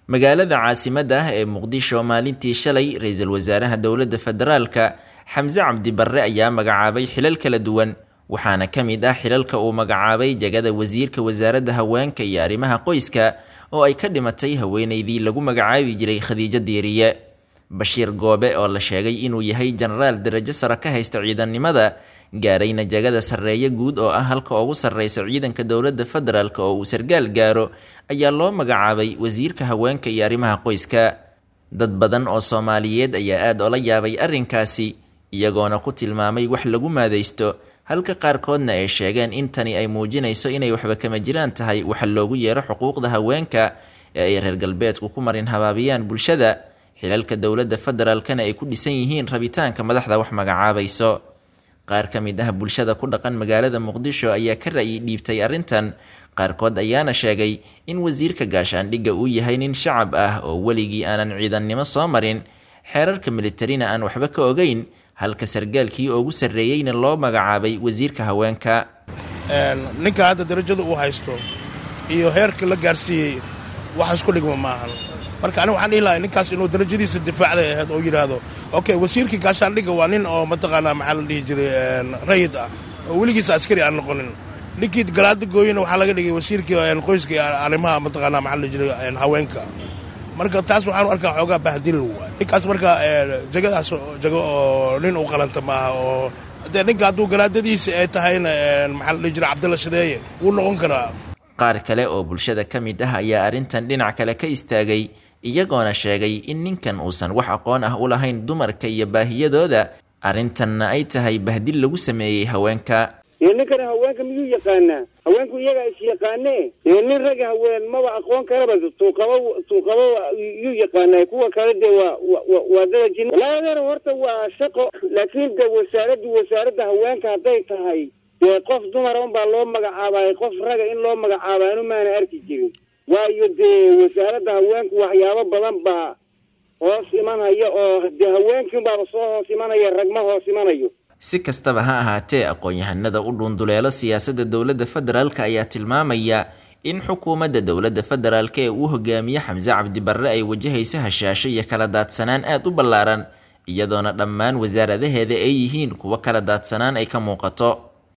magaalada caasimadda ah ee muqdisho maalintii shalay ra-iisul wasaaraha dowladda federaalka xamse cabdi barre ayaa magacaabay xilal kala duwan waxaana ka mid ah xilalka uu magacaabay jagada wasiirka wasaaradda haweenka iyo arrimaha qoyska oo ay ka dhimatay haweeneydii lagu magacaabi jiray khadiijo diiriye bashiir goobe oo la sheegay inuu yahay jenaraal darajo sare ka haysta ciidannimada gaarayna jagada sarreeye guud oo ah halka ugu sarreysa ciidanka dowladda federaalk oo uu sargaal gaaro ayaa loo magacaabay wasiirka haweenka iyo arrimaha qoyska dad badan oo soomaaliyeed ayaa aada ola yaabay arrinkaasi iyagoona ku tilmaamay wax lagu maadaysto halka qaarkoodna ay sheegeen in tani ay muujinayso inay waxba kama jiraan tahay waxa loogu yeero xuquuqda haweenka ee ay reer galbeedku ku marin habaabiyaan bulshada xilalka dowladda federaalkana ay ku dhisan yihiin rabitaanka madaxda wax magacaabayso qaar ka mid ah bulshada ku dhaqan magaalada muqdisho ayaa ka ra'yi dhiibtay arrintan qaarkood ayaana sheegay in wasiirka gaashaandhigga uu yahay nin shacab ah oo weligii aanan ciidannimo soo marin xeerarka militarina aan waxba ka ogeyn halka sargaalkii ugu sarreeyeyna loo magacaabay wasiirka haweenka ninka hadda darajada uu haysto iyo heerka la gaarsiiyey wax isku dhigma maahan marka aniga waxaan dhihi lahay ninkaas inuu darajadiisa difaacday ahayd oo yidhaahdo okay wasiirkii gaashaandhigga waa nin oo mataqaanaa maxaa la dhihi jiray rayid ah oo weligiisa askari aan noqonin ninkii galaada gooyena waxaa laga dhigay wasiirkii qoyska iyo arrimaha mataqaanaa maxaa la dhihi jiray haweenka marka taas waxaanu arkaa xoogaa bahdil ninkaas marka jagadaas jago oo nin u qalanta maaha oo dee ninka hadduu galaadadiisa ay tahayna maxaa la dhihi jiray cabdalla shadeeye wuu noqon karaa qaar kale oo bulshada ka mid ah ayaa arrintan dhinac kale ka istaagay iyagoona sheegay in ninkan uusan wax aqoon ah u lahayn dumarka iyo baahiyadooda arrintanna ay tahay bahdil lagu sameeyey haweenka dee ninkana haweenka miyuu yaqaanaa haweenku iyagaa is yaqaanee dee nin ragga haween maba aqoon karaba tuuqaba tuuqaba yuu yaqaanaa kuwa kale dee waa waa dadajin labadeena horta waa shaqo laakiin de wasaaraddu wasaaradda haweenka hadday tahay dee qof dumara unbaa loo magacaabaay qof raga in loo magacaaba anu maana arki jirin waayo dee wasaaradda haweenku waxyaabo badan baa hoos imanaya oo dee haweenkiinbaaba soo hoos imanaya ragma hoos imanayo si kastaba ha ahaatee aqoon-yahanada u dhuunduleelo siyaasadda dowladda federaalk ayaa tilmaamaya in xukuumadda dowladda federaalk ee uu hogaamiye xamse cabdi barre ay wajahayso hashaasho iyo kala daadsanaan aada u ballaaran iyadoona dhammaan wasaaradaheeda ay yihiin kuwo kala daadsanaan ay ka muuqato